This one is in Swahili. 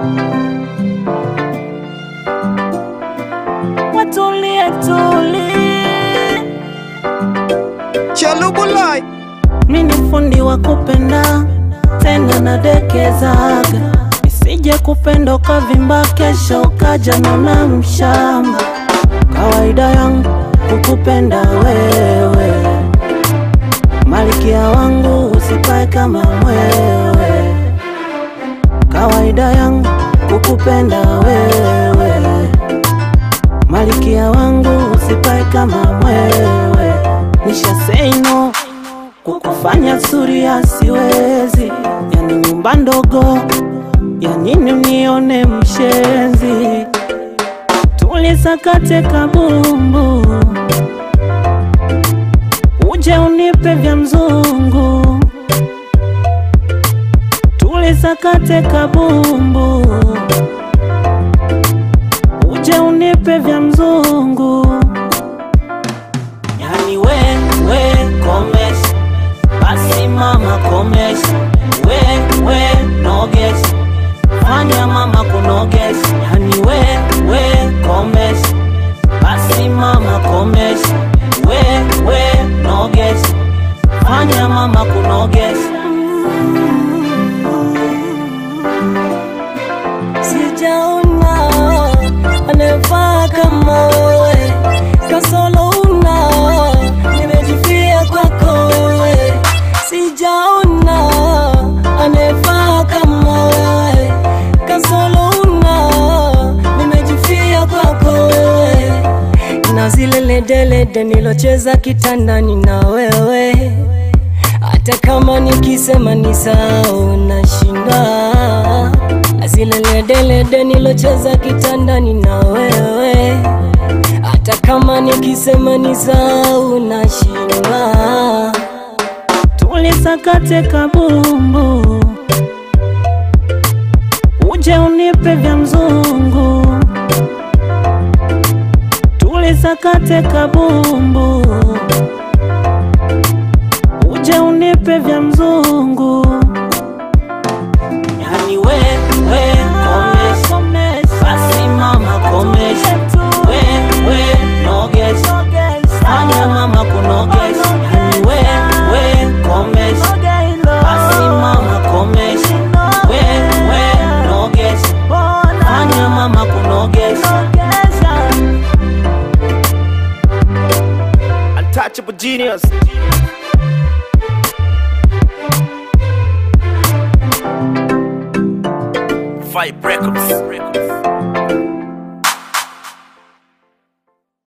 watulie tulie. Chalubulai Mi ni fundi wa kupenda tena nadekezaga, isije kupenda ukavimba, kesho ukaja nona mshamba. Kawaida yangu kukupenda wewe, malikia wangu usikae kama mwewe. Kawaida yangu kukupenda wewe, malikia wangu usikae kama mwewe. Nisha say no kukufanya suria siwezi, yani nyumba ndogo ya nini unione mshenzi, tulisakate kabumbu, uje unipe vya mzungu, tulisakate kabumbu, uje unipe vya mzungu, yani we we komesha basi mama komesha, we we nogesha, fanya mama kunogesha, yani we we komesha, basi mama komesha, we we nogesha, fanya mama kunogesha. Sijaona anayefaa kama wewe, kasolo una nimejifia kwako wewe. Sijaona anayefaa kama wewe, kasolo una nimejifia kwako wewe. Na zile ledelede nilocheza kitandani na wewe, hata kama nikisema ni sawa nashinda na zile ledelede nilocheza kitandani na wewe, hata kama nikisema ni sawa nashinda. tulisakate kabumbu, uje unipe vya mzungu, tulisakate kabumbu, uje unipe vya mzungu, yani we we komesha, basi mama komesha, we we nogesha, fanya mama kunogesha, yani we we komesha, basi mama komesha, we we nogesha, fanya mama kunogesha. Untouchable genius Five Records